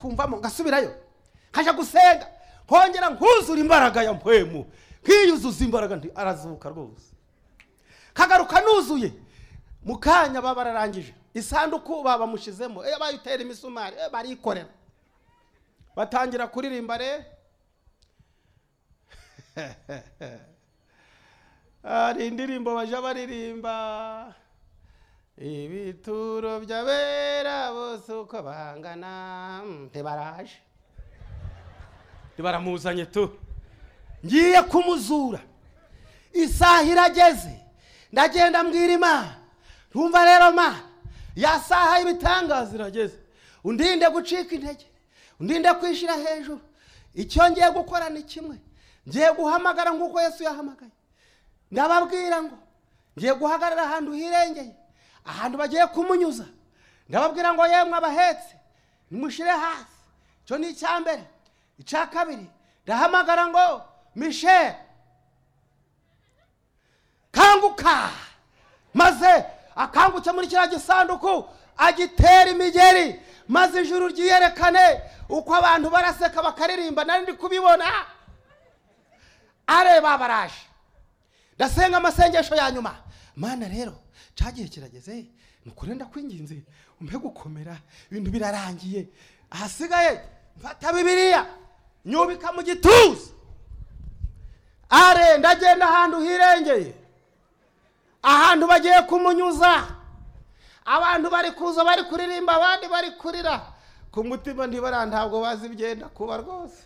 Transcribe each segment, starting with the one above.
kumvamo ngasubirayo nkajya gusenga nkongera nkuzura imbaraga ya mpwemu nkiyuzuza imbaraga nti arazuka rwose kagaruka nuzuye mu kanya baba bararangije isanduku baba bamushyizemo eh, bayitera imisumari eh, barikorera batangira kuririmba re hari indirimbo bajya baririmba ibituro by'abera bose uko bahangana mm, ntibaraje ntibaramuzanye tu ngiye kumuzura isaha irageze ndagenda mbwira imana rumva rero mana ya saha y'ibitangaza irageze undinde gucika intege undinde kwishyira hejuru icyo ngiye gukora ni kimwe ngiye guhamagara nk'uko yesu yahamagaye ndababwira ngo ngiye guhagarara ahantu hirengeye ahantu bagiye kumunyuza ndababwira ngo yemwe abahetse nimushyire hasi icyo ni icya mbere icya kabiri ndahamagara ngo misheli kanguka maze akanguke muri kiriya gisanduku agitera imigeri maze ijuru ryiyerekane uko abantu baraseka bakaririmba nari ndi kubibona areba baraje ndasenga amasengesho ya nyuma mana rero cyagiye kirageze ni ukuri ndakwinginze umpe gukomera ibintu birarangiye ahasigaye mfata bibiliya nyubika mu gituza are ndagenda ahantu hirengeye ahantu bagiye kumunyuza abantu bari kuza bari kuririmba abandi bari kurira ku mutima ntibara ntabwo bazi ibyenda kuba rwose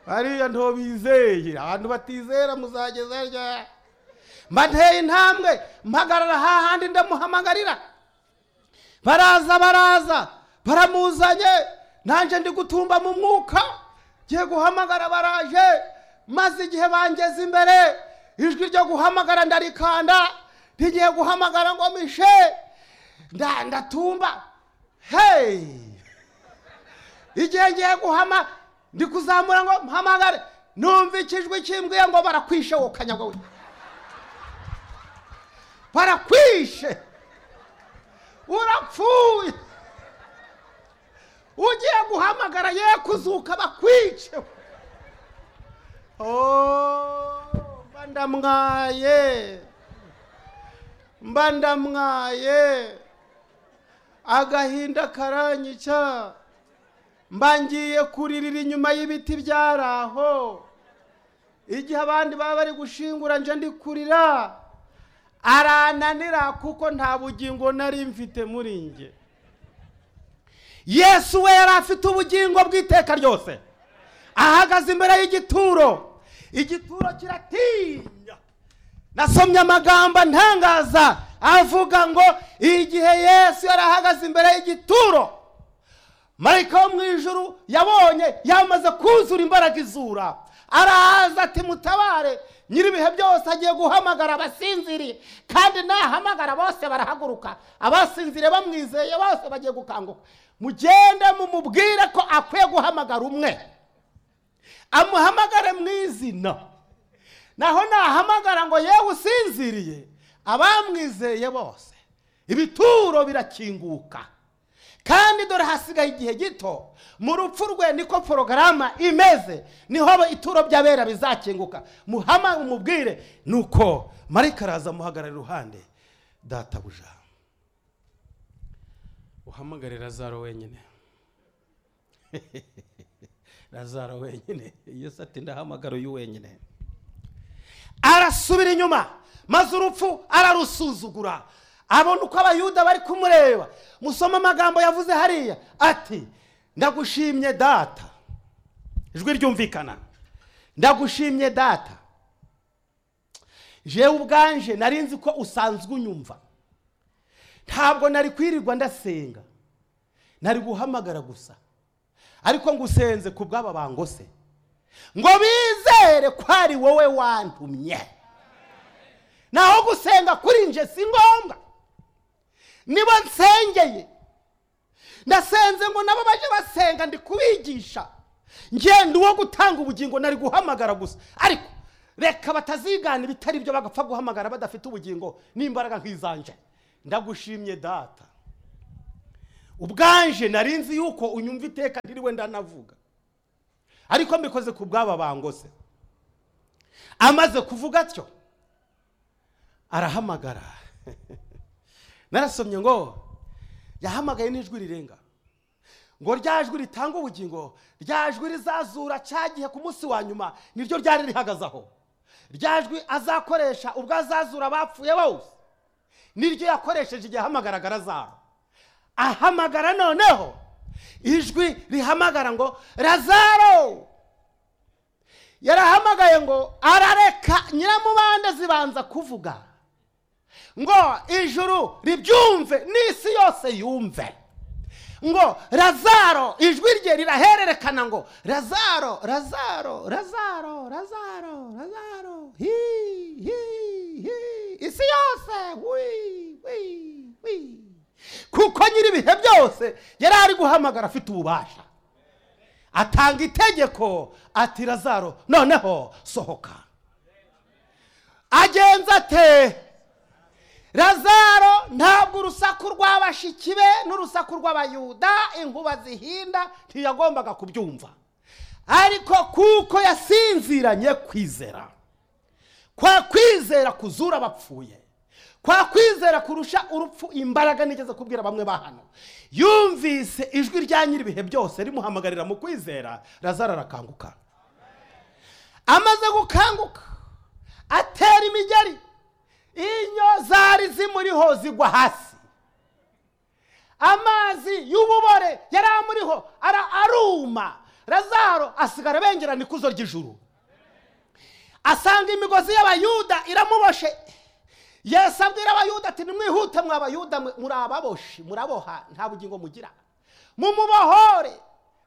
bariya ntobizeye abantu batizera muzageza ryari mba nteye intambwe mpagarara hahandi ndamuhamagarira baraza baraza baramuzanye nanjye ndi gutumba mu mwuka ngiye guhamagara baraje maze igihe bangeze imbere ijwi ryo guhamagara ndarikanda ntigiye guhamagara ngo mishe nda ndatumba hey igihe ngiye guhama ndi kuzamura ngo mpamagare numva ikijwi kimbwiye ngo barakwishe wowe kanyagwe barakwishe urapfuye ugiye guhamagara ye kuzuka bakwice Oh, mba ndamwaye mba ndamwaye agahinda karanyica mba ngiye kuririra inyuma y'ibiti byari aho igihe abandi baba bari gushingura nje ndi kurira arananira kuko nta bugingo nari mfite muri nge yesu we yari afite ubugingo bw'iteka ryose ahagaze imbere y'igituro igituro kiratinya nasomye amagambo antangaza avuga ngo igihe yesu yari ahagaze imbere y'igituro marayika wo mu ijuru yabonye yamaze kuzura imbaraga izura araza ati mutabare nyir'ibihe byose agiye guhamagara abasinziriye kandi nahamagara bose barahaguruka abasinziriye bamwizeye bose bagiye gukanguka mugende mumubwire ko akwiye guhamagara umwe amuhamagare mu izina naho nahamagara ngo yewe usinziriye abamwizeye bose ibituro birakinguka kandi dore hasigaye igihe gito mu rupfu rwe niko porogaramu imeze niho ituro by'abera bizakinguka muhama umubwire nuko marika araza amuhagarara iruhande databuja uhamagare razaro wenyine razaro wenyine yesu ati ndahamagara uyu wenyine arasubira inyuma maze urupfu ararusuzugura abona uko abayuda bari kumureba musoma amagambo yavuze hariya ati ndagushimye data ijwi ryumvikana ndagushimye data jewe ubwanje nari nzi ko usanzwe unyumva ntabwo nari kwirirwa ndasenga nari guhamagara gusa ariko ngo usenze ku bw'aba bangose ngo bizere ko ari wowe wantumye naho gusenga kuri nje si ngombwa nibo nsengeye ndasenze ngo nabo bajye basenga ndi kubigisha ngenda uwo gutanga ubugingo nari guhamagara gusa ariko reka batazigana ibitari byo bagapfa guhamagara badafite ubugingo n'imbaraga nk'izanje ndagushimye data ubwanje nari nzi yuko unyumva iteka ndiriwe ndanavuga ariko mbikoze ku bwaba bangose amaze kuvuga atyo arahamagara narasomye ngo yahamagaye n'ijwi rirenga ngo rya jwi ritanga ubugingo rya jwi rizazura cya gihe ku munsi wa nyuma niryo ryari rihagaze aho rya jwi azakoresha ubwo azazura abapfuye bose niryo yakoresheje igihe ahamagaraga razaro ahamagara noneho ijwi rihamagara ngo razaro yarahamagaye ngo arareka nyiramubande zibanza kuvuga ngo ijuru ribyumve n'isi yose yumve ngo razaro ijwi rye rirahererekana ngo razaro razaro razaro razaro razaro hi hi hi isi yose wi wi wi kuko nyir'ibihe byose yari ari guhamagara afite ububasha atanga itegeko ati razaro noneho sohoka agenza ate razaro ntabwo urusaku rw'abashiki be n'urusaku rw'abayuda inkuba zihinda ntiyagombaga kubyumva ariko kuko yasinziranye kwizera kwa kwizera kuzura abapfuye kwa kwizera kurusha urupfu imbaraga nigeze kubwira bamwe ba hano yumvise ijwi rya nyir'ibihe byose rimuhamagarira mu kwizera razaro arakanguka amaze gukanguka atera imigeri inyo zari zimuriho zigwa hasi amazi y'ububore yari amuriho ara- aruma razaro asigara abengerana ikuzo ry'ijuru asanga imigozi y'abayuda iramuboshe yesu abwira abayuda ati nimwihute mwa abayuda mwe muri ababoshi muraboha nta bugingo mugira mumubohore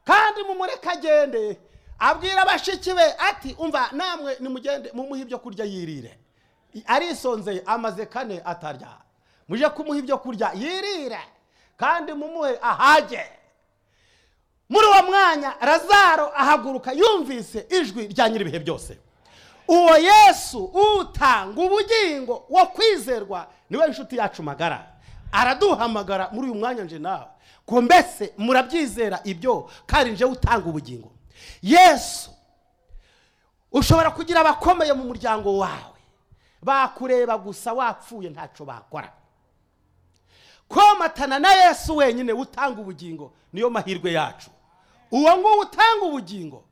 kandi mumureke agende abwira abashiki be ati umva namwe nimugende mumuhe ibyo kurya yirire arisonzeye amaze kane atarya muje kumuha ibyo kurya yirire kandi mumuhe ahage muri uwo mwanya razaro ahaguruka yumvise ijwi rya nyir'ibihe byose uwo yesu utanga ubugingo wo kwizerwa niwe nshuti yacu magara araduhamagara muri uyu mwanya nje nawe ngo mbese murabyizera ibyo kandi nje utanga ubugingo yesu ushobora kugira abakomeye mu muryango wawe bakureba gusa wapfuye ntacyo bakora komatana na yesu wenyine utanga ubugingo niyo mahirwe yacu uwo nguwo utanga ubugingo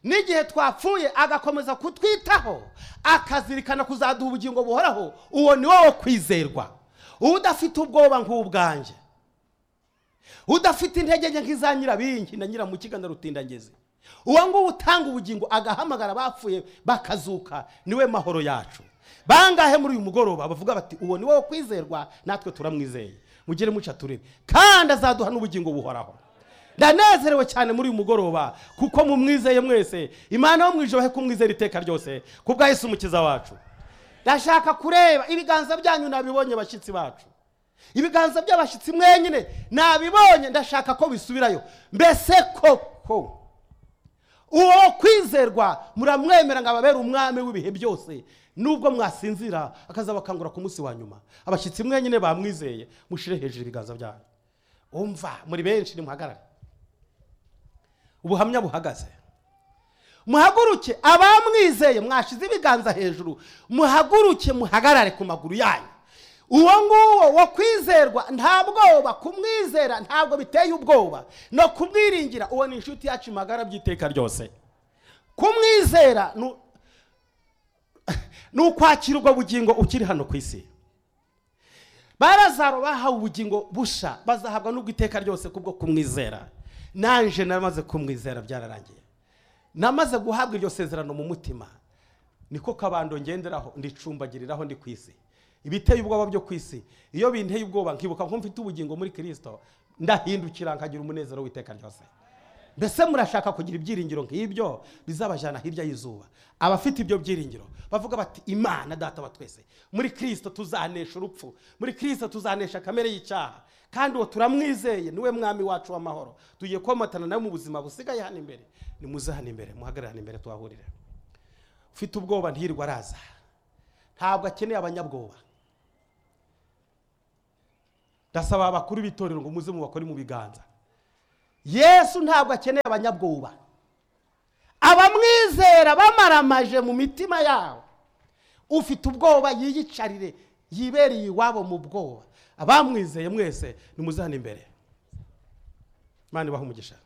n'igihe twapfuye agakomeza kutwitaho akazirikana kuzaduha ubugingo buhoraho uwo ni wo kwizerwa udafite ubwoba nk'ubwanjye udafite intege nke nk'iza nyirabingi na nyiramukiga na rutindangezi uwo nguwo utanga ubugingo agahamagara abapfuye bakazuka niwe mahoro yacu bangahe muri uyu mugoroba bavuga bati uwo ni wo kwizerwa natwe turamwizeye mugire muca turebe kandi azaduha n'ubugingo buhoraho ndanezerewe cyane muri uyu mugoroba kuko mumwizeye mwese imana yo mwijeho kumwizera iteka ryose kubwa yesu umukiza wacu ndashaka kureba ibiganza byanyu nabibonye bashyitsi bacu ibiganza by'abashyitsi mwenyine nabibonye ndashaka ko bisubirayo mbese koko uwo kwizerwa muramwemera ngo ababere umwami w'ibihe byose nubwo mwasinzira akazabakangura ku munsi wa nyuma abashyitsi mwenyine bamwizeye mushire hejuru ibiganza byanyu umva muri benshi nimuhagarare ubuhamya buhagaze muhaguruke abamwizeye mwashize ibiganza hejuru muhaguruke muhagarare ku maguru yanyu uwo nguwo wo kwizerwa nta bwoba kumwizera ntabwo biteye ubwoba no kumwiringira uwo ni inshuti yacu magara by'iteka ryose kumwizera ni u- ni ukwakira ubwo bugingo ukiri hano ku isi barazaro bahawe ubugingo busha bazahabwa n'ubwo iteka ryose kubwo kumwizera nanje namaze kumwizera byararangiye namaze guhabwa iryo sezerano mu mutima niko kabando ngenderaho ndicumbagiriraho ndi ku isi ibiteye ubwoba byo ku isi iyo binteye ubwoba nkibuka ko mfite ubugingo muri kirisito ndahindukira nkagira umunezero w'iteka ryose mbese murashaka kugira ibyiringiro nk'ibyo bizabajyana hirya y'izuba abafite ibyo byiringiro bavuga bati imana data wa twese muri kirisito tuzanesha urupfu muri kirisito tuzanesha kamere y'icyaha kandi uwo turamwizeye niwe mwami wacu w'amahoro tugiye komatana nawe mu buzima busigaye hano imbere nimuze hano imbere muhagarare hano imbere tuhahurire ufite ubwoba ntirirwe araza ntabwo akeneye abanyabwoba ndasaba abakuru b'itorero ngo muze mubakore mu biganza yesu ntabwo akeneye abanyabwoba abamwizera bamaramaje mu mitima yabo ufite ubwoba yiyicarire yibereye iwabo mu bwoba abamwizeye mwese nimuzane imbere imana ibaha umugisha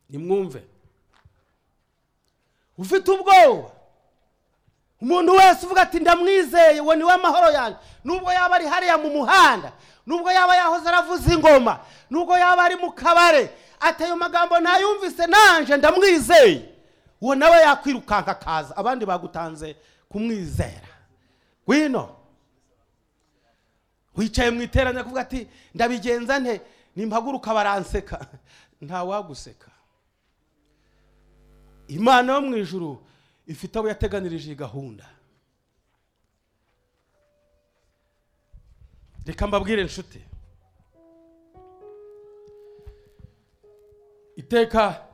nimwumve ufite ubwoba umuntu wese uvuga ati ndamwizeye uwo niwe amahoro yanjye nubwo yaba ari hariya mu muhanda nubwo yaba yahoze aravuza ingoma nubwo yaba ari mu kabare ati ayo magambo ntayumvise nanje ndamwizeye uwo nawe yakwirukanka akaza abandi bagutanze kumwizera wino wicaye mu iteraniro kuvuga ati ndabigenza nte nimpaguruka baranseka ntawaguseka imana yo mu ijuru ifite abo yateganirije iyi gahunda reka mbabwire inshuti iteka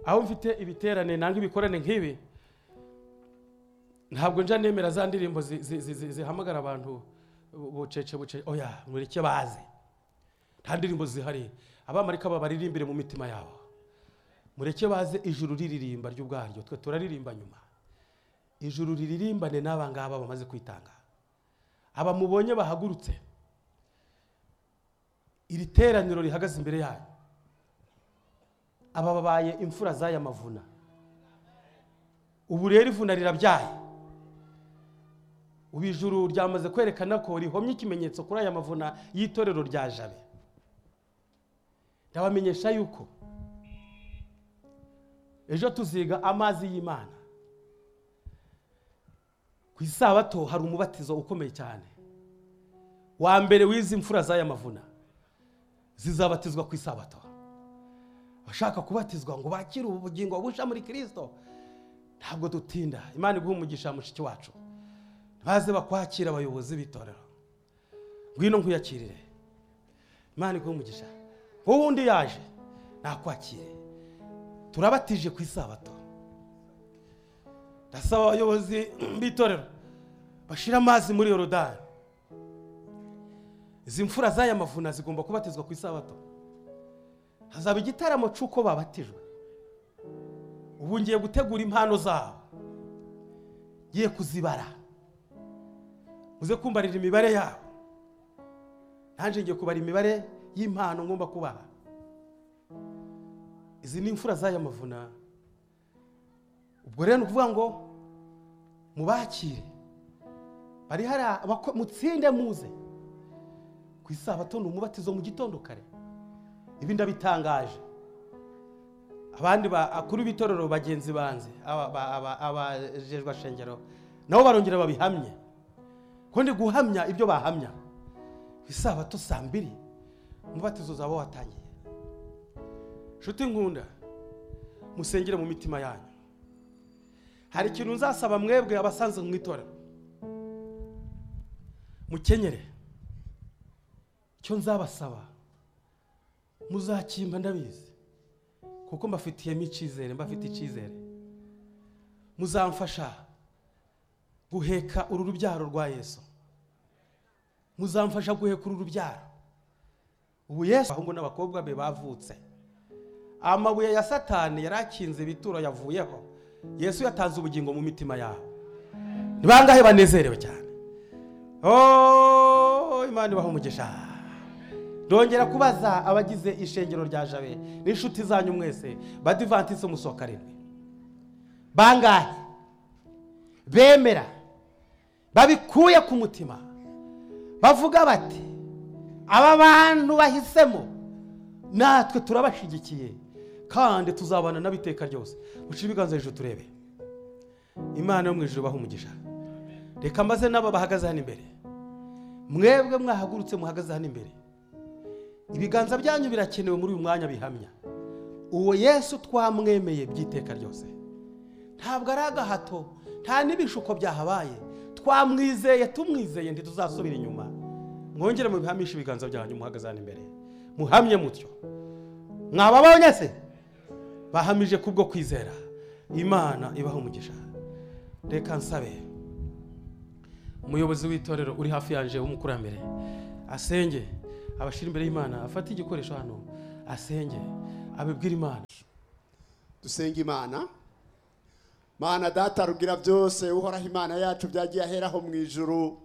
aho mfite ibiterane nanga ibikorane nk'ibi ntabwo nja nemera za ndirimbo zi- zi- zi- zi- zihamagara abantu bu- bucece bucece oya mureke baze nta ndirimbo zihari abamarika babaririmbire mu mitima yabo mureke baze ijuru riririmba ryo ubwaryo twe turaririmba nyuma ijuru riririmbane n'aba ngaba bamaze kwitanga aba mubonye bahagurutse iri teraniro rihagaze imbere yanyu aba babaye imfura z'aya mavuna ubu rero ivuna rirabyaye ubu ijuru ryamaze kwerekana ko rihomye ikimenyetso kuri aya mavuna y'itorero rya jabe ndabamenyesha yuko ejo tuziga amazi y'imana ku isabato hari umubatizo ukomeye cyane wa mbere w'izi mfura z'aya mavuna zizabatizwa ku isabato abashaka kubatizwa ngo bakire ubu bugingo busha muri kirisito ntabwo dutinda imana iguha umugisha mushiki wacu baze bakwakira abayobozi b'itorero ngwino nkwiyakirire imana iguha umugisha wowe undi yaje nakwakire turabatije ku isabato ndasaba abayobozi b'itorero bashira amazi muri yorodani izi mfura z'aya mavuna zigomba kubatizwa ku isabato hazaba igitaramo cy'uko babatijwe ubu ngiye gutegura impano zabo ngiye kuzibara muze kumbarira imibare yabo nanjye ngiye kubara imibare y'impano ngomba kubaha izi ni imfura z'aya mavuna ubwo rero ni ukuvuga ngo mubakire bari hari abako- mutsinde muze ku isabato ni umubatizo mu gitondo kare ibi ndabitangaje abandi bakuru b'itorero bagenzi banze aba- aba- aba- abajejwe shengero nabo barongera babihamye kuko ndi guhamya ibyo bahamya ku isabato saa mbiri umubatizo uzaba watangiye nshuti nkunda musengere mu mitima yanyu hari ikintu nzasaba mwebwe abasanzwe mu itorero mukenyere icyo nzabasaba muzakimba ndabizi kuko mbafitiyemo icyizere mbafite icyizere muzamfasha guheka uru rubyaro rwa yesu muzamfasha guheka uru rubyaro ubu yesu abahungu n'abakobwa be bavutse amabuye ya satani yari akinze ibituro yavuyeho yesu yatanze ubugingo mu mitima yabo ni bangahe banezerewe cyane Oh, imana ibaha umugisha ndongera kubaza abagize ishengero rya jabe n'inshuti zanyu mwese badivantise musohoka arindwi bangahe bemera babikuye ku mutima bavuga bati aba bantu bahisemo natwe turabashigikiye kandi tuzabana nabo iteka ryose guca ibiganza hejuru turebe imana yo mu ijuru ibaha umugisha reka maze n'aba bahagaze hano imbere mwebwe mwahagurutse muhagaze hano imbere ibiganza byanyu birakenewe muri uyu mwanya bihamya uwo yesu twamwemeye by'iteka ryose ntabwo ari agahato nta n'ibishuko byahabaye twamwizeye tumwizeye ntituzasubira inyuma mwongere mubihamishe ibiganza byanyu muhagaze hano imbere muhamye mutyo mwababonye se bahamije kubwo kwizera imana ibaha umugisha reka nsabe umuyobozi w'itorero uri hafi yanje w'umukurambere asenge abashyira imbere y'imana afate igikoresho hano asenge abibwira imana dusenga imana mana data rugira byose uhoraho imana yacu byagiye aheraho mu ijuru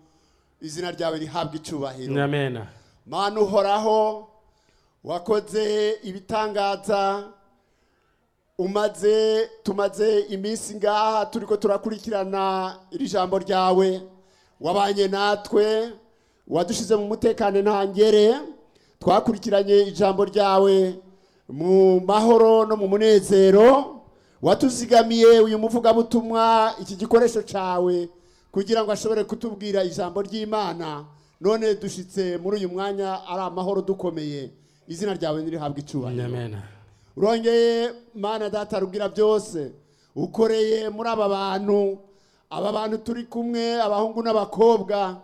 izina ryawe rihabwa icyubahiro nyamena mana uhoraho wakoze ibitangaza umaze tumaze iminsi ngaha turi ko turakurikirana iri jambo ryawe wabanye natwe wadushyize mu mutekano ntangere twakurikiranye ijambo ryawe mu mahoro no mu munezero watuzigamiye uyu muvugabutumwa iki gikoresho cyawe kugira ngo ashobore kutubwira ijambo ry'imana none dushyitse muri uyu mwanya ari amahoro dukomeye izina ryawe ntirihabwe icyubahiro nyamena urongeye mana data rubwira byose ukoreye muri aba bantu aba bantu turi kumwe abahungu n'abakobwa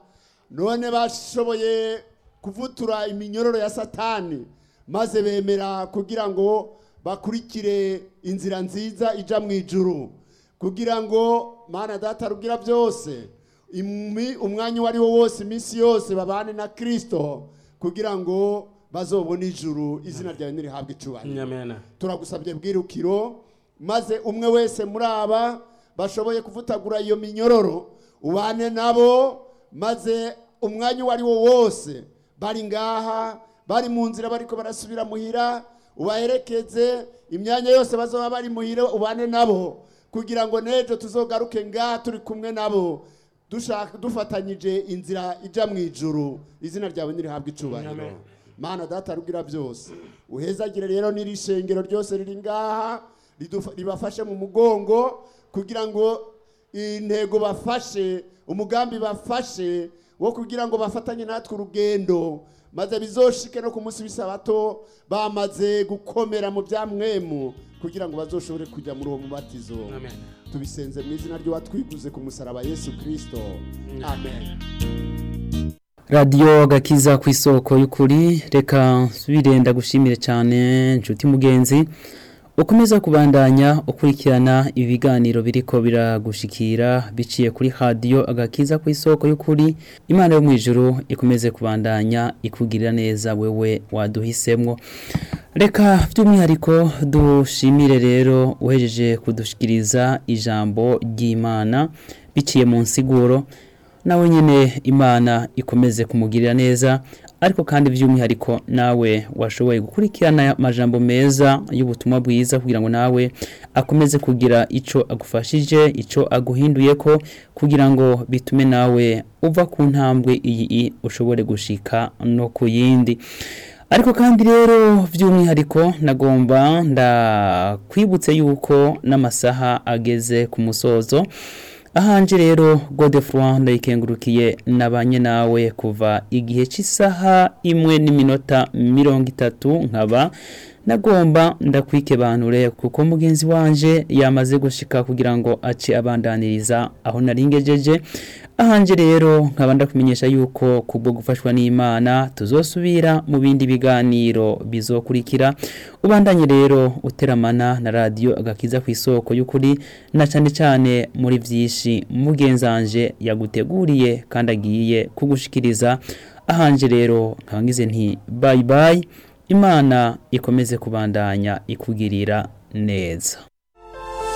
none bashoboye kuvutura iminyororo ya satani maze bemera kugira ngo bakurikire inzira nziza ijya mu ijuru kugira ngo mana data rubwira byose imi- umwanya uwo ari wo wose iminsi yose babane na kirisito kugira ngo bazobone ijuru izina ryawe ntirihabwe icyubahiro nyamena turagusabye bwirukiro maze umwe wese muri aba bashoboye kuvutagura iyo minyororo ubane nabo maze umwanya uwo ari wo wose bari ngaha bari mu nzira bariko barasubira muhira ubaherekeze imyanya yose bazaba bari muhira ubane nabo kugira ngo n'ejo tuzogaruke ngaha turi kumwe nabo dushaka dufatanyije inzira ijya mu ijuru izina ryawe ntirihabwe Amen. icyubahiro mana data rubwira byose uhezagire rero n'iri shengero ryose riri ngaha ridufa- ribafashe mu mugongo kugira ngo intego bafashe umugambi bafashe wo kugira ngo bafatanye natwe urugendo maze bizoshike no ku munsi w'isabato bamaze gukomera mu bya mwemu kugira ngo bazoshobore kujya muri uwo mubatizo Amen. tubisenze mu izina ry'uwatwiguze ku musaraba yesu kirisito amen radiyo gakiza ku isoko y'ukuri reka birenda gushimire cyane inshuti mugenzi ukomeza kubandanya ukurikirana ibiganiro biriko biragushikira biciye kuri radiyo agakiza ku isoko y'ukuri imana yo mu ijuru ikomeze kubandanya ikugirira neza wewe waduhisemwo reka by'umwihariko dushimire rero uhejeje kudushikiriza ijambo ry'imana biciye mu nsiguro nawe nyine imana ikomeze kumugirira neza ariko kandi by'umwihariko nawe washoboye gukurikirana aya majambo meza y'ubutumwa bwiza kugira ngo nawe akomeze kugira icyo agufashije icyo aguhinduye ko kugira ngo bitume nawe uva ku ntambwe iyi ushobore gushika no ku yindi ariko kandi rero by'umwihariko nagomba ndakwibutse yuko n'amasaha ageze ku musozo ahanje rero godefroid ndayikengurukiye nabanye nawe kuva igihe cy'isaha imwe n'iminota mirongo itatu nkaba nagomba ndakwikebanure kuko mugenzi wanje yamaze gushika kugira ngo ace abandaniriza aho nari ngejeje ahanje rero nkaba ndakumenyesha yuko kubwo gufashwa n'imana tuzosubira mu bindi biganiro bizokurikira ubandanye rero uteramana na radiyo agakiza ku isoko y'ukuri na cyane cyane muri byinshi mugenzanje yaguteguriye kandi agiye kugushikiriza ahanje rero nkangize nti bayi bayi imana ikomeze kubandanya ikugirira neza